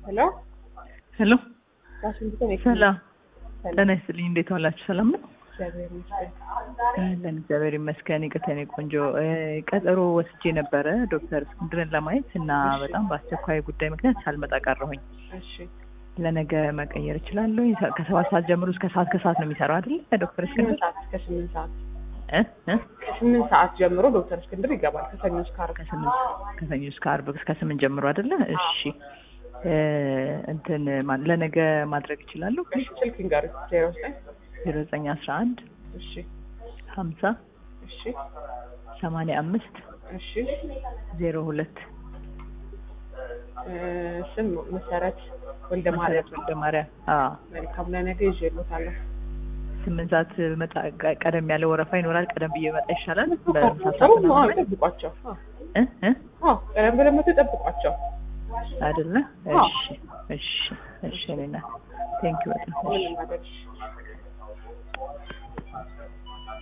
ሄሎ ሄሎ ዋሽንግተን ሰላም ጤና ይስጥልኝ። እንዴት ዋላችሁ? ሰላም ነው? እግዚአብሔር ይመስገን። አለን እግዚአብሔር ይመስገን። ይቅርታ የኔ ቆንጆ እ ቀጠሮ ወስጄ ነበረ ዶክተር እስክንድርን ለማየት እና እሺ። በጣም በአስቸኳይ ጉዳይ ምክንያት ሳልመጣ ቀረሁኝ። እሺ ለነገ መቀየር እችላለሁ? ከሰባት ሰዓት ጀምሮ እስከ ሰዓት ከሰዓት ነው የሚሰራው አይደለ? ዶክተር እስክንድር ስምንት ሰዓት እስከ ስምንት ሰዓት እ እ ከስምንት ሰዓት ጀምሮ ዶክተር እስክንድር ይገባል ከሰኞ እስከ ዓርብ። ከስምንት ከሰኞ እስከ ዓርብ እስከ ስምንት ጀምሮ አይደለ? እሺ እ እንትን ማ- ለነገ ማድረግ እችላለሁ? እሺ ስልክ ንገር ዜሮ ዘጠኝ ዜሮ ዘጠኝ አስራ አንድ እሺ ሀምሳ እሺ ሰማንያ አምስት እሺ ዜሮ ሁለት እ ስም መሰረት ወልደ ማርያም መሰረት ወልደ ማርያም አዎ መልካም ለነገ ይዤልዎታለሁ። ስምንት ሰዓት መጣ ቀ- ቀደም ያለ ወረፋ ይኖራል። ቀደም ብዬ መጣ ይሻላል። በምሳ ጥሩ ሰዓት ነው። አዎ ምናምን ጠብቋቸው። አዎ እ እ አዎ ቀደም ብለን መተው ጠብቋቸው። አይደለ? አዎ። እሺ እሺ እሺ እኔ እናት ቴንኪው በጣም እሺ ምንም አይደል።